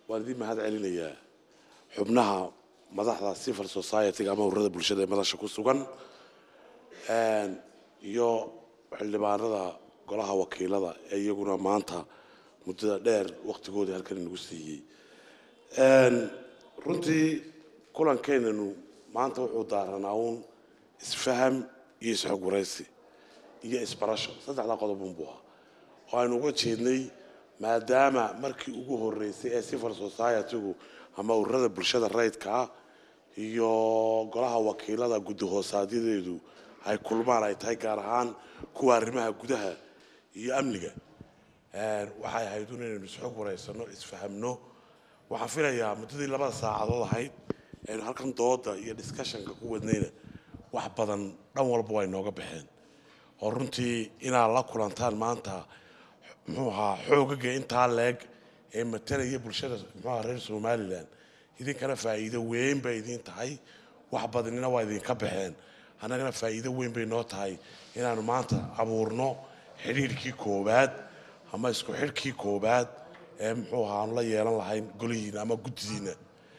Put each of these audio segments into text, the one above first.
waan idin mahad celinayaa xubnaha madaxda civil society-ga ama ururada bulshada ee madasha ku sugan iyo xildhibaanada golaha wakiilada ee iyaguna maanta muddada dheer waqtigoodii halkan inagu siiyey runtii kulankeenanu maanta wuxuu daaranaa uun isfaham iyo isxog waraysi iyo isbarasho saddexdaa qodobun buu ahaa oo aynu uga jeednay maadaama markii ugu horeysay ee civil society-gu ama ururada bulshada rayidka ah iyo golaha wakiilada guddi hoosaadyadoodu ay kulmaan ay tahay gaar ahaan kuwa arrimaha gudaha iyo amniga waxay ahayd un inaynu isxog waraysano isfahamno waxaan filayaa muddadii labada saacadood ahayd aynu halkan dooda iyo discussionka ku wadnayna wax badan dhan walba way nooga baxeen oo runtii inaad la kulantaan maanta muxuu ahaa xoogaga intaa leeg ee matalaya bulshada muxuu ahaa reer somalilan idinkana faa'iido weyn bay idiin tahay wax badanina waa idinka baxeen annagana faa'iido weyn bay noo tahay inaanu maanta abuurno xidhiirkii koowaad ama isku xidhkii koowaad ee muxuu ahaa aanu la yeelan lahayn golihiina ama guddidiina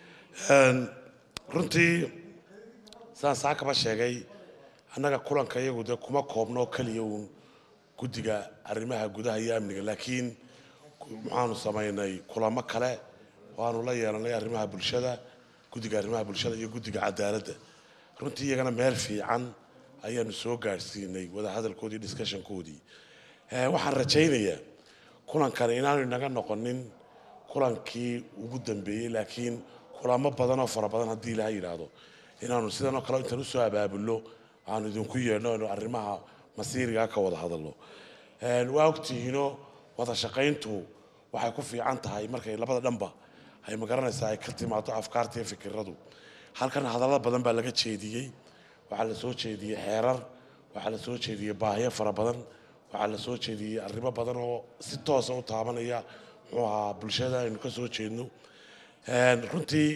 runtii sidaan saa kaba sheegay annaga kulanka iyagu dee kuma koobno keliya uun guddiga arrimaha gudaha iyo amniga laakiin waxaanu samaynay kulamo kale waanu la yeelanay arrimaha bulshada guddiga arrimaha bulshada iyo guddiga cadaaladda runtii iyagana meel fiican ayaanu soo gaadhsiinay wadahadalkoodii discussionkoodii waxaan rajaynayaa kulankan inaanu inaga noqonin kulankii ugu dambeeyey laakiin kulamo badan oo fara badan haddii ilaha yidhaahdo inaanu sidan oo kale intaan usoo abaabulno aanu idinku yeedhno inu arrimaha masiirigaa ka wada hadalno waa ogtihiino wada shaqayntu waxay ku fiican tahay markay labada dhanba ay magaranaysaa ay ka timaado afkaarta iyo fikiradu halkan hadallada badan baa laga jeediyey waxaa la soo jeediyey xeerar waxaa la soo jeediyey baahiyo fara badan waxaa la soo jeediyey arrimo badan oo si toosa u taabanaya muxuu ahaa bulshada aynu ka soo jeedno runtii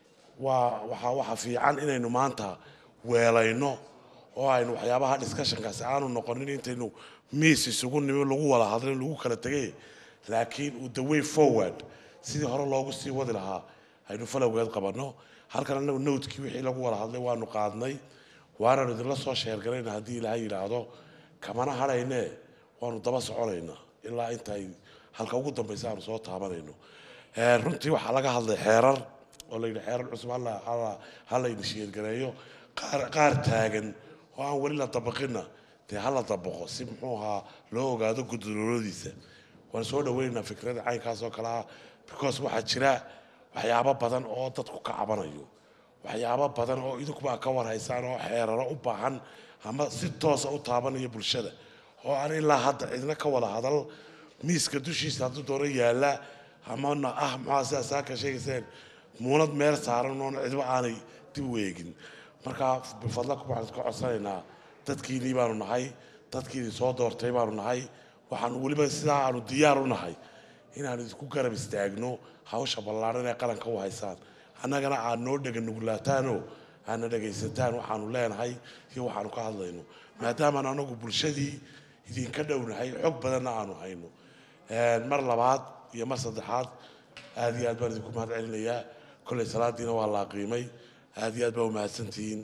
waa waa waxa fiican inaynu maanta weelayno oo aynu waxyaabaha discussionkaasi aanu noqonin intaynu miis isugu nimi lagu wada hadlin lagu kala tegay laakiin uu the way forward sidii hore loogu sii wadi lahaa aynu falowgeed qabanno halkan anagu nowdkii wixii lagu wada hadlay waanu qaadnay waanaanu idinla soo sheergalayna haddii ilaahay yidhaahdo kamana hadhayne waanu daba soconaynaa ilaa intay halka ugu dambaysa aanu soo taabanayno runtii waxaa laga hadlay xeerar oo layidhi xeerar cusub hala inishiyeedgareeyo qaar taagan oo aan weli la dabaqinna dee hala dabaqo si muxuu ahaa loo ogaado guddooladiisa waan soo dhaweynaynaa fikrada caynkaas oo kale ah because waxaa jira waxyaabo badan oo dadku ka cabanayo waxyaabo badan oo idinkuba ka warhaysaan oo xeeraro u baahan ama si toosa u taabanaya bulshada oo aan ilaa hadda cidna ka wada hadal miiska dushiisa hadduu doono yaalla amana ah maxaa sidaa saa ka sheegayseen muunad meel saaran oon cidba aanay dib u eegin marka bifadlaku waxaan iska codsanaynaa dadkiinii baanu nahay dadkiidin soo doortay baanu nahay waxaan weliba sidaa aanu diyaar u nahay inaanu idinku garab istaagno hawsha ballaaran ee qaranka u haysaan annagana aad noo dhega nugulaataanoo aadna dhegaysataan waxaanu leenahay iyo waxaanu ka hadlayno maadaamaan anagu bulshadii idinka dhownahay xog badanna aanu hayno mar labaad iyo mar saddexaad aad iyo aad baan idinku mahad celinayaa kolley salaadiina waa la qiimay aad iyo aad baa umahadsantihiin